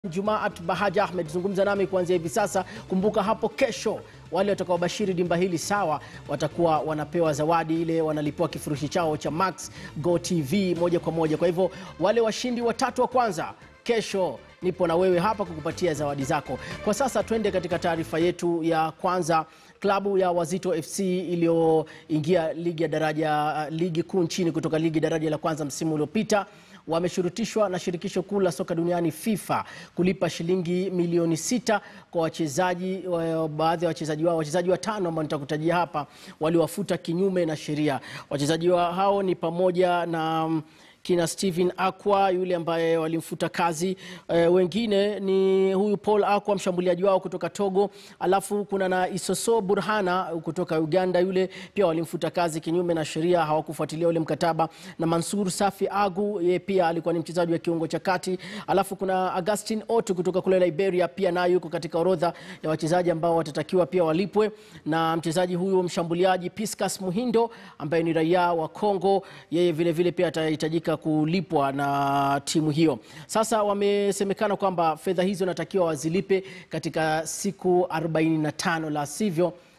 Jumaat Bahaja Ahmed, zungumza nami kuanzia hivi sasa. Kumbuka hapo kesho wale watakaobashiri dimba hili sawa watakuwa wanapewa zawadi ile, wanalipewa kifurushi chao cha Max Go TV moja kwa moja. Kwa hivyo wale washindi watatu wa kwanza kesho nipo na wewe hapa kukupatia zawadi zako. Kwa sasa twende katika taarifa yetu ya kwanza. Klabu ya Wazito FC iliyoingia ligi ya daraja ligi kuu nchini kutoka ligi daraja la kwanza msimu uliopita wameshurutishwa na shirikisho kuu la soka duniani FIFA kulipa shilingi milioni sita kwa wachezaji wa- baadhi ya wachezaji wao wachezaji watano ambao nitakutajia hapa waliwafuta kinyume na sheria. Wachezaji wa hao ni pamoja na mm, kina Steven Akwa yule ambaye walimfuta kazi. E, wengine ni huyu Paul Akwa mshambuliaji wao kutoka Togo, alafu kuna na Isoso Burhana kutoka Uganda, yule pia walimfuta kazi kinyume na sheria, hawakufuatilia ule mkataba, na Mansur Safi Agu yeye pia alikuwa ni mchezaji wa kiungo cha kati, alafu kuna Augustin Otu kutoka kule Liberia, pia naye yuko katika orodha ya wachezaji ambao watatakiwa pia walipwe, na mchezaji huyu mshambuliaji Piscas Muhindo ambaye ni raia wa Kongo, yeye vile vile pia atahitajika kulipwa na timu hiyo. Sasa wamesemekana kwamba fedha hizo natakiwa wazilipe katika siku 45, la sivyo